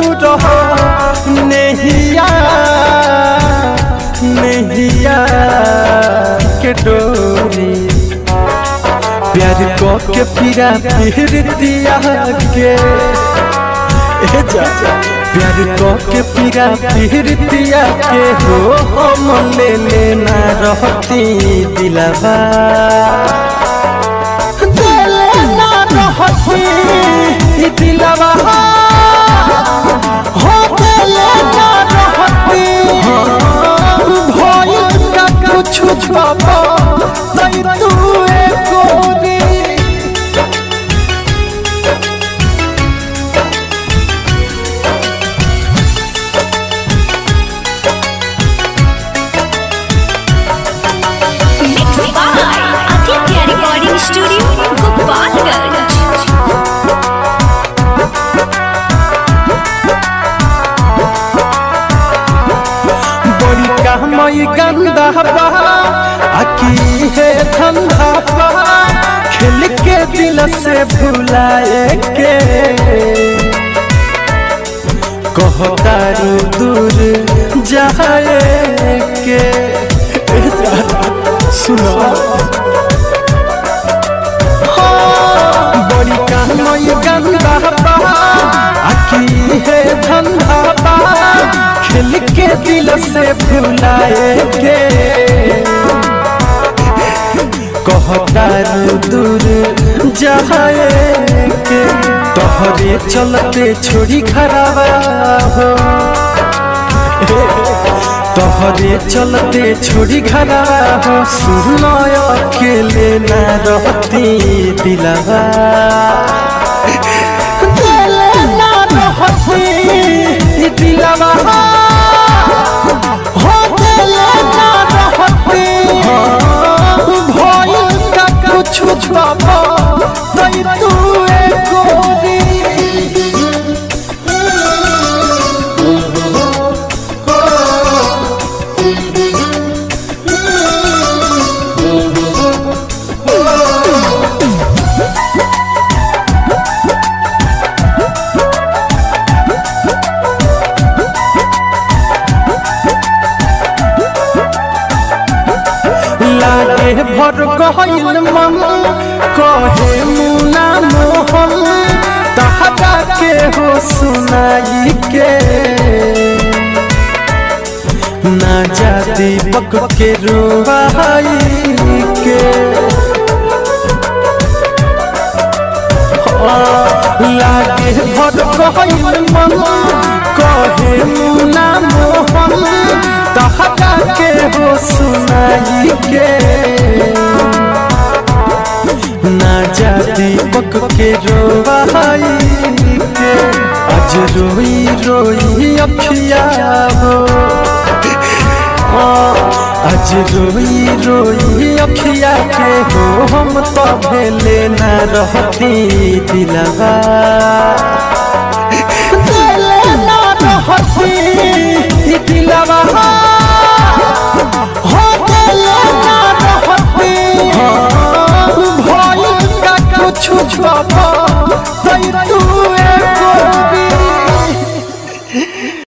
दूर हो नहिया नहिया के डोरी प्यार को के पीरा फिर दिया के ए जा प्यार को के पीरा फिर दिया के हो हम ले लेना रहती दिलवा दिल ना रहती दिलवा हो दिल ना रहती भइल का कुछ बाबा तई तू एक गोरी Mixed by Aditya Recording Studio, Gopalganj. बड़ी कहमई गंदा बा अकी है धंधा बा खेल के दिल से भुलाए के कहतारू दूर जाए के ए जा, सुनो बड़ी कहमई गंदा बा अकी है धंधा बा खेल के दिल से भुलाए के कहतारू दूर जाए के तोहरे चलते छोड़ी खराबा हो तोहरे चलते छोड़ी घरावा हो सुनो अकेले ना रहती दिलवा दिल ना रहती दिलवा हो दिल ना रहती भइल का कुछ बाबा तई तू एक गोरी लागे भर गहिल मन कहे मुना मोहन तहरा के हो सुनाई के ना जा दीपक के रुवाई के लागे भर गहिल मन कहे मुना मोहन तहरा के हो सुनाई के ना जा दीपक के रोवाई के आज रोई रोई अखिया हो आज रोई रोई अखिया के हो हम तो भेले ना रहती दिलवा दिल ना रहती दिलवा हो दिल ना रहती भइल का कुछ बाबा तई तू